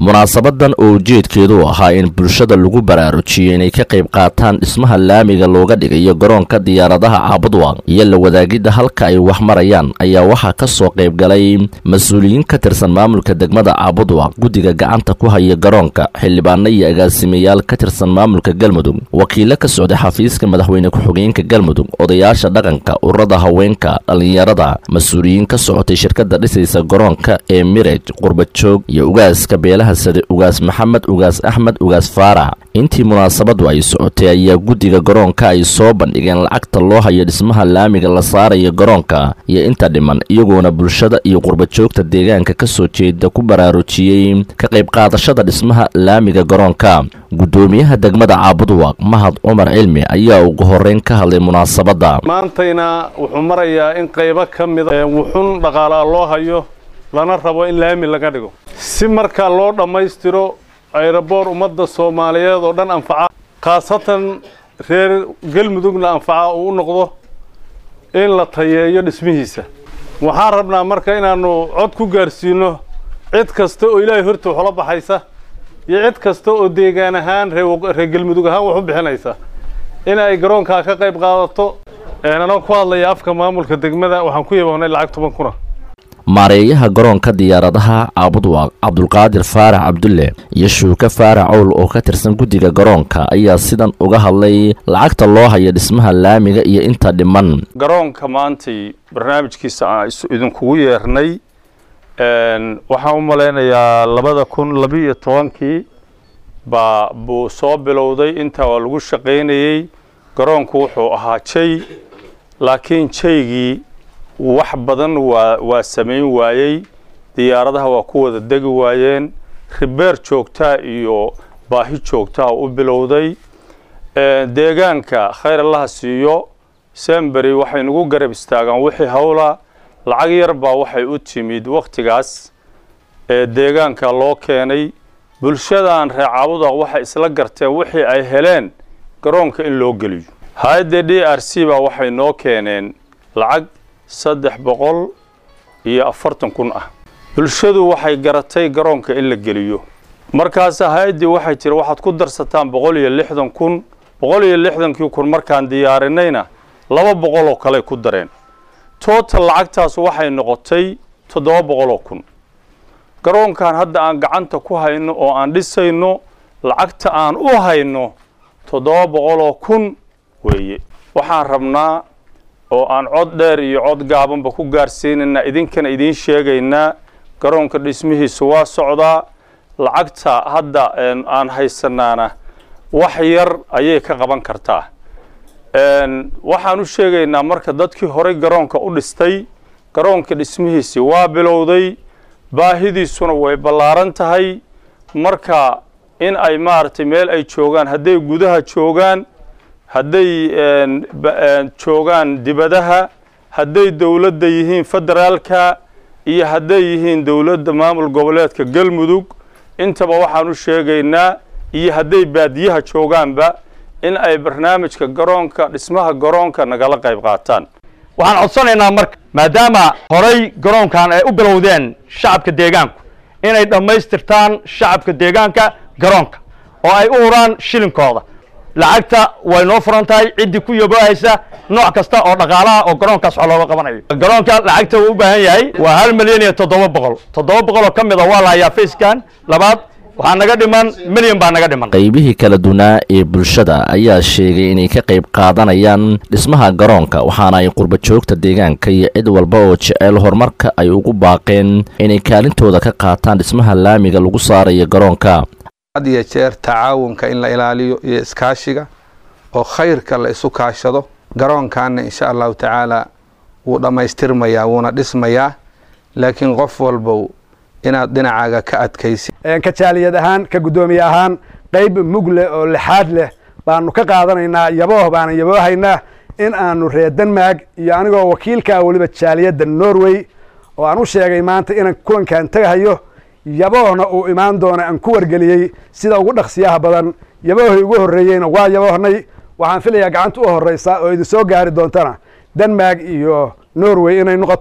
munaasabadan oo ujeedkeedu ahaa in bulshada lagu baraarujiyo inay ka qayb qaataan dhismaha laamiga looga dhigayo garoonka diyaaradaha caabudwaq iyo la wadaagidda halka ay wax marayaan ayaa waxaa ka soo qayb galay mas-uuliyiin ka tirsan maamulka degmada caabudwaq guddiga gacanta ku haya garoonka xildhibaano iyo agaasimayaal ka tirsan maamulka galmudug wakiilo ka socday xafiiska madaxweyne ku-xigeenka galmudug odayaasha dhaqanka ururada haweenka dhallinyarada mas-uuliyiin ka socotay shirkadda dhisaysa garoonka ee miraj qurbajoog iyo ugaaska beelaha sade ugaas maxamed ugaas axmed ugaas faarax intii munaasabadu ay socotay ayaa guddiga garoonka ay soo bandhigeen lacagta loo hayo dhismaha laamiga la saarayo garoonka iyo inta dhiman iyagoona bulshada iyo qurbajoogta deegaanka ka soo jeeda ku baraarujiyey ka qayb qaadashada dhismaha laamiga garoonka guddoomiyaha degmada caabudwaq mahad cumar cilmi ayaa ugu horreyn ka hadlay munaasabadda maantayna wuxuu marayaa in qaybo ka mida wuxun dhaqaalaa loo hayo lana rabo in laami laga dhigo si markaa loo dhammaystiro ayraboor ummadda soomaaliyeed oo dhan anfaca khaasatan reer galmudugna anfaca uu u noqdo in la tayeeyo dhismihiisa waxaan rabnaa marka inaannu cod ku gaarsiino cid kasta oo ilaahay horta waxula baxaysa iyo cid kasta oo deegaan ahaan reer galmudug ahaan wax u bixinaysa in ay garoonkaa ka qayb qaadato anoo ku hadlaya afka maamulka degmada waxaan ku yaboonay lacag toban kuna maareeyaha garoonka diyaaradaha caabudwaq cabdulqaadir faarax cabdulle iyo shuuke faarax owl oo ka tirsan guddiga garoonka ayaa sidan uga hadlay lacagta loo haya dhismaha laamiga iyo inta dhiman garoonka maantay barnaamijkiisa aan idinkugu yeernay waxaan u malaynayaa labada kun labiiyo tobankii baa buu soo bilowday intaa waa lagu shaqaynayey garoonku wuxuu ahaa jay laakiin jaygii wax badan waa waa samayn waayey diyaaradaha waa ku wada degi waayeen ribeer joogtaa iyo baahi joogtaa u bilowday deegaanka khayr allaha siiyo sembery waxay nagu garab istaagaan wixii hawla lacag yar baa waxay u timid wakhtigaas ee deegaanka loo keenay bulshadan reer caabudaq waxay isla garteen wixii ay heleen garoonka in loo geliyo hay-adda d r c baa waxay noo keeneen lacag saddex boqol iyo afartan kun ah bulshadu waxay garatay garoonka in la geliyo markaasa hay-addii waxay tiri waxaad ku darsataan boqol iyo lixdan kun boqol iyo lixdankii kun markaan diyaarinayna laba boqol oo kaley ku dareen total lacagtaas waxay noqotay toddoba boqoloo kun garoonkan hadda aan gacanta ku hayno oo aan dhisayno lacagta aan u hayno toddoba boqoloo kun weeye waxaan rabnaa oo aan cod dheer iyo cod gaabanba ku gaarsiinaynaa idinkana idiin sheegaynaa garoonka dhismihiisu waa socdaa lacagta hadda aan haysanaana wax yar ayay ka qaban kartaa waxaan u sheegaynaa marka dadkii horey garoonka u dhistay garoonka dhismihiisii waa bilowday baahidiisuna way ballaaran tahay marka in ay maaragtay meel ay joogaan hadday gudaha joogaan hadday joogaan dibadaha hadday dowladda yihiin federaalka iyo hadday yihiin dowladda maamul goboleedka galmudug intaba waxaan u sheegaynaa iyo hadday baadiyaha joogaanba in ay barnaamijka garoonka dhismaha garoonka nagala qayb qaataan waxaan codsanaynaa marka maadaama horay garoonkan ay u bilowdeen shacabka deegaanku inay dhammaystirtaan shacabka deegaanka garoonka oo ay u huraan shilinkooda lacagta way noo furan tahay ciddii ku yaboohaysa nooc kasta oo dhaqaalaha oo garoonkaas wax looga qabanayo garoonka lacagta uu u baahan yahay waa hal milyan iyo toddoba boqol toddoba boqol oo ka mid a waa la hayaa facekan labaad waxaa naga dhiman milyan baa naga dhiman qaybihii kala dunaa ee bulshada ayaa sheegay inay ka qayb qaadanayaan dhismaha garoonka waxaana ay qurbajoogta deegaanka iyo cid walba oo jecel horumarka ay ugu baaqeen inay kaalintooda ka qaataan dhismaha laamiga lagu saarayo garoonka had iyo jeer tacaawunka in la ilaaliyo iyo iskaashiga oo khayrka la isu kaashado garoonkaana insha allahu tacaala wuu dhammaystirmayaa wuuna dhismayaa laakiin qof walbow inaad dhinacaaga ka adkaysid ka jaaliyad ahaan ka guddoomiye ahaan qayb mug leh oo lixaad leh baanu ka qaadanaynaa yabooh baanan yaboohaynaa in aanu reer denmark iyo anigoo wakiilkaa weliba jaaliyadda norway oo aan u sheegay maanta inaan kulankan tagahayo yaboohna uu imaan doono aan ku wargeliyey sida ugu dhaqsiyaha badan yaboohii ugu horreeyeyna waa yaboohnay waxaan filayaa gacanta u horreysa oo idin soo gaari doontana denmark iyo norway inay noqoto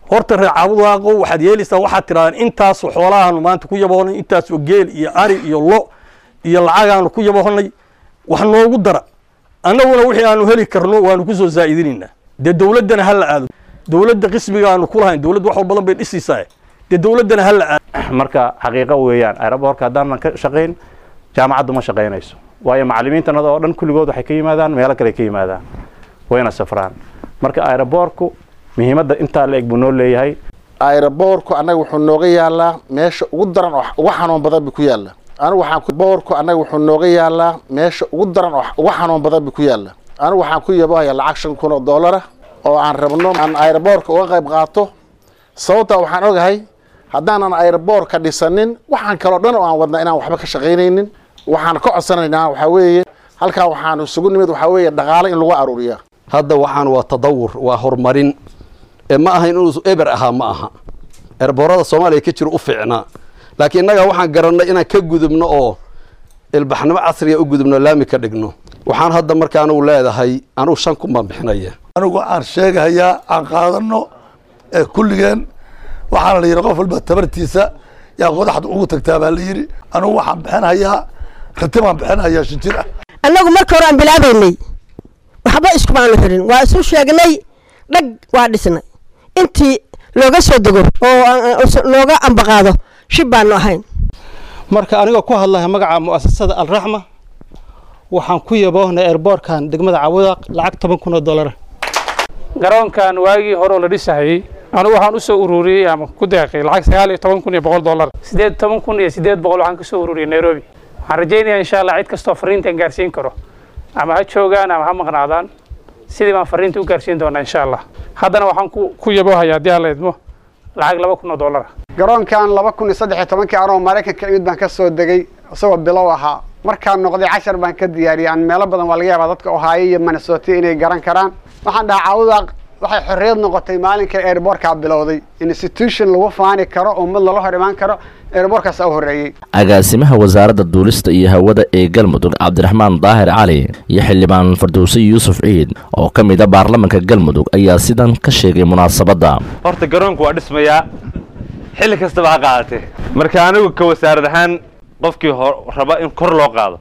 horta reer caabudwaaqo waxaad yeelaysaa waxaad tidhahdaan intaasoo xoolahaanu maanta ku yaboonay intaasoo geel iyo ari iyo lo iyo lacagaanu ku yaboonay wax noogu dara annaguna wixii aanu heli karno waanu ku soo zaa'idinaynaa dee dowladdana ha la aado dowladda qismiga aanu ku lahayn dowladda wax badan bay dhisaysaa dee dowladdana ha la aado marka xaqiiqo weeyaan aeroboorka haddaanan ka shaqayn jaamacaddu ma shaqaynayso waayo macallimiintanada oo dhan kulligood waxay ka yimaadaan meelo kale ka yimaadaan wayna safraan marka aeroboorku muhiimadda intaa la eg buu noo leeyahay aeroboorku annaga wuxuu nooga yaalaa meesha ugu daran oo uga xanuun badan buu ku yaalla anigu waxaan boorku annaga wuxuu nooga yaalaa meesha ugu daran oo uga xanuun badan buu ku yaalla anigu waxaan ku yabahayaa lacag shan kun oo doolara oo aan rabno aan aeroboorka uga qayb qaato sababtaa waxaan ogahay haddaanan aeroboorka dhisanin waxaan kaloo dhan oo aan wadna inaan waxba ka shaqaynaynin waxaan ka codsanaynaa waxaa weeye halkaa waxaan isugu nimid waxaa weeye dhaqaale in lagu aruuriyaa hadda waxaan waa tadawur waa horumarin ee ma aha inuu eber ahaa ma aha erboorada soomaaliya ka jiro u fiicnaa laakiin innaga waxaan garannay inaan ka gudubno oo ilbaxnimo casriga u gudubno laami ka dhigno waxaan hadda marka anugu leedahay anugu shan kun baan bixinaya anigu aan sheegahayaa aan qaadano ee kulligeen waxaana la yidhi qof walba tabartiisa yaa qodaxda ugu tagtaa baa la yidhi anigu waxaan bixinhayaa rati baan bixinhayaa shan jir ah annagu marka hore aan bilaabaynay waxba iskumaanu xirin waa isu sheegnay dhag waa dhisnay intii looga soo dego oo looga ambaqaado shib baanu ahayn marka anigoo ku hadlaya magaca mu'asasada alraxma waxaan ku yaboohnay airboortkan degmada cawadaaq lacag toban kun oo dollara garoonkan waagii hore oo la dhisahayey anigu waxaan u soo ururiyey ama ku deeqay lacag sagaal iyo toban kun iyo boqol dollar siddeed toban kun iyo siddeed boqol waxaan ka soo ururiyey nairobi waxaan rajaynayaa insha allah cid kastoo fariintan gaarsiin karo ama ha joogaan ama ha maqnaadaan sidii baan fariinta u gaarsiin doonaa insha allah haddana waxaan ku yaboohayaa haddii alla idmo lacag laba kun oo dollara garoonkan laba kun iyo saddex iyo tobankii anoo maraykanka imid baan ka soo degay isagoo bilow ahaa markaan noqday cashar baan ka diyaariyay aan meelo badan waa laga yaabaa dadka ohaayo iyo minnesota inay garan karaan waxaan dhahaa caawudaaq waxay xorriyad noqotay maalinkai airboortkaa bilowday institution lagu faani karo ummad lala hor imaan karo airboortkaasaa u horreeyey agaasimaha wasaaradda duulista iyo hawada ee galmudug cabdiraxmaan daahir cali iyo xildhibaan fardowse yuusuf ciid oo ka mid a baarlamanka galmudug ayaa sidan ka sheegay munaasabadda horta garoonku waa dhismayaa xilli kastaba ha qaadatee marka anigu ka wasaarad ahaan qofkii raba in kor loo qaado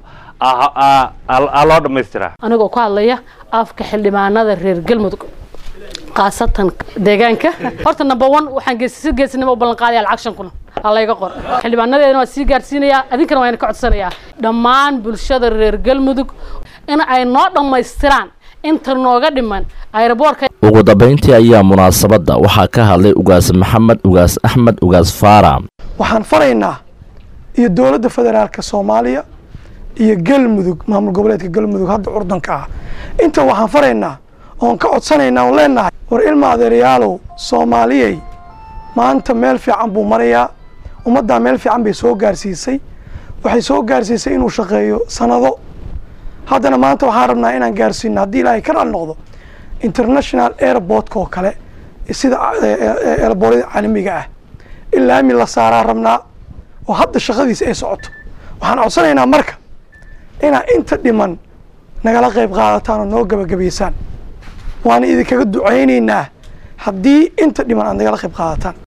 aa loo dhammaystiraa anigoo ku hadlaya afka xildhibaanada reer galmudug khaasatan deegaanka horta number one waxaan geesisi geesinimo u ballan qaadaya lacag shan kun halayga qor xildhibaanadeena waa sii gaarsiinayaa adinkana waa ina ka codsanayaa dhammaan bulshada reer galmudug in ay noo dhammaystiraan inta nooga dhiman aeroboortka ugu dambayntii ayaa munaasabadda waxaa ka hadlay ugaas maxamed ugaas axmed ugaas faara waxaan faraynaa iyo dowladda federaalka soomaaliya iyo galmudug maamul goboleedka galmudug hadda curdanka ah inta waxaan faraynaa oon ka codsanaynaa oon leenahay war ilma adeerayaalow soomaaliyey maanta meel fiican buu marayaa ummaddaa meel fiican bay soo gaarsiisay waxay soo gaarsiisay inuu shaqeeyo sanado haddana maanta waxaan rabnaa inaan gaarsiino haddii ilaahay ka raali noqdo international airportka oo kale sida airboorada caalamiga ah in laami la saaraa rabnaa oo hadda shaqadiisa ay socoto waxaan codsanaynaa marka inaa inta dhiman nagala qayb qaadataan oo noo gabagabaysaan waana idinkaga ducaynaynaa haddii inta dhiman aad nagala qayb qaadataan